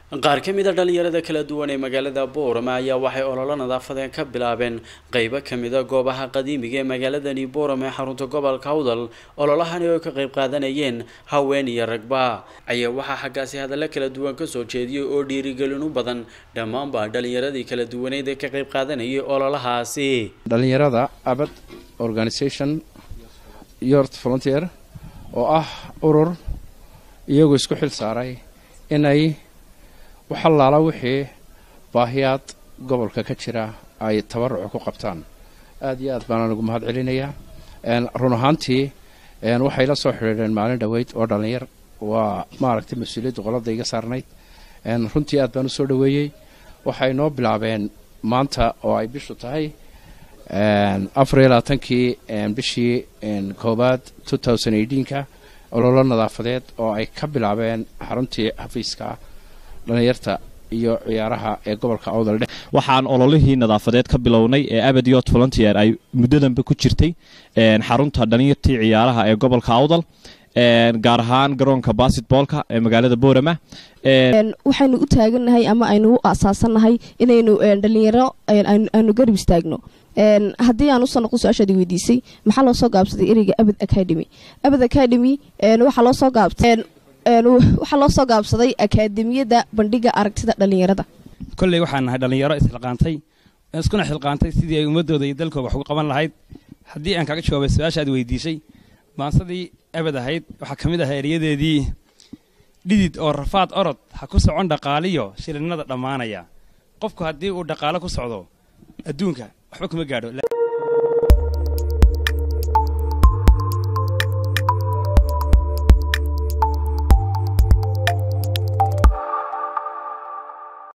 qaar ka mid a dhalinyarada kala duwan ee magaalada boorama ayaa waxay ololo nadaafadeen ka bilaabeen qeybo kamida goobaha qadiimiga ee magaaladani boorama ee xarunta gobolka awdal ololahani oo ka qeyb qaadanayeen haween iyo ragba ayaa waxaa xaggaasi hadallo kala duwan kasoo jeediyey oo dhiirigelin u badan dhammaanba dhalinyaradii kala duwaneyd ee ka qeyb qaadanayay ololahaasi dhalinyarada abad organisation yort volunteer oo ah urur iyagoo isku xil saaray inay waxalaala wixii baahiyaad gobolka ka jira ay tabaruca ku qabtaan aada iyo aad baanaan ugu mahad celinayaa run ahaantii waxay la soo xidhiidheen maalin dhoweyd oo dhalinyar waa maaragtay mas-uuliyadda qolada iga saarnayd runtii aad baan u soo dhoweeyey waxay noo bilaabeen maanta oo ay bishu tahay afar iyo labaatankii bishii koowaad two thousand eighteen-ka ololo nadaafadeed oo ay ka bilaabeen xaruntii xafiiska dhalinyarta iyo ciyaaraha ee gobolka awdal dhex waxaan ololihii nadaafadeed ka bilownay ee abadiot volunteer ay muddadanba ku jirtay xarunta dhalinyartii ciyaaraha ee gobolka awdal gaar ahaan garoonka basketboolka ee magaalada boorama waxaynu u taagannahay ama aynu u asaasannahay inaynu dhalinyaro aanu garab istaagno haddii aan usoo noqon su-aashaadi weydiisay maxaa loo soo gaabsaday ereyga abad academy abad academy waxaa loo soo gaabsaday waxaa loo soo gaabsaday akaademiyadda bandhiga aragtida dhalinyarada kolley waxaan nahay dhalinyaro isxilqaantay iskuna xilqaantay sidii ay ummadooda iyo dalkooda wax uga qaban lahayd haddii aan kaga jawaabay su-aasha aad weydiisay maansadii abad ahayd waxaa ka mid ah eryadeedii dhidid oo rafaad orod ha ku socon dhaqaaliyo shilinada dhammaanaya qofku haddii uu dhaqaalo ku socdo adduunka waxba kuma gaadho